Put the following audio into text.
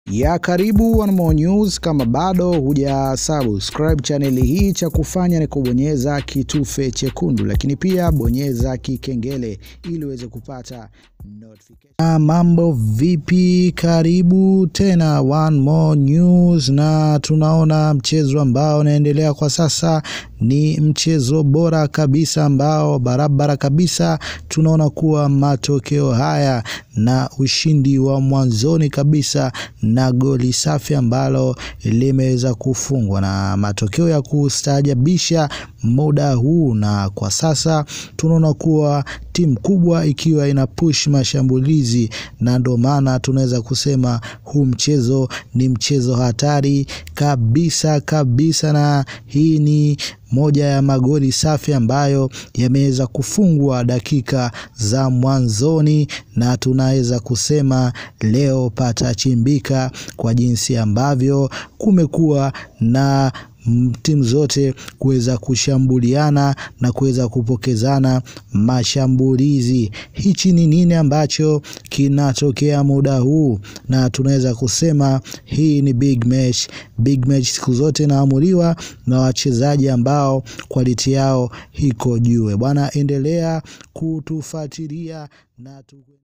ya karibu One More News. Kama bado huja subscribe chaneli hii, cha kufanya ni kubonyeza kitufe chekundu, lakini pia bonyeza kikengele ili uweze kupata notification. Ah, mambo vipi? Karibu tena One More News, na tunaona mchezo ambao unaendelea kwa sasa ni mchezo bora kabisa ambao barabara kabisa tunaona kuwa matokeo haya na ushindi wa mwanzoni kabisa na goli safi ambalo limeweza kufungwa na matokeo ya kustaajabisha muda huu, na kwa sasa tunaona kuwa timu kubwa ikiwa ina push mashambulizi, na ndio maana tunaweza kusema huu mchezo ni mchezo hatari kabisa kabisa, na hii ni moja ya magoli safi ambayo yameweza kufungwa dakika za mwanzoni, na tunaweza kusema leo patachimbika kwa jinsi ambavyo kumekuwa na timu zote kuweza kushambuliana na kuweza kupokezana mashambulizi. Hichi ni nini ambacho kinatokea muda huu? Na tunaweza kusema hii ni big match. Big match siku zote inaamuliwa na wachezaji ambao quality yao iko juu. Bwana, endelea kutufuatilia na tu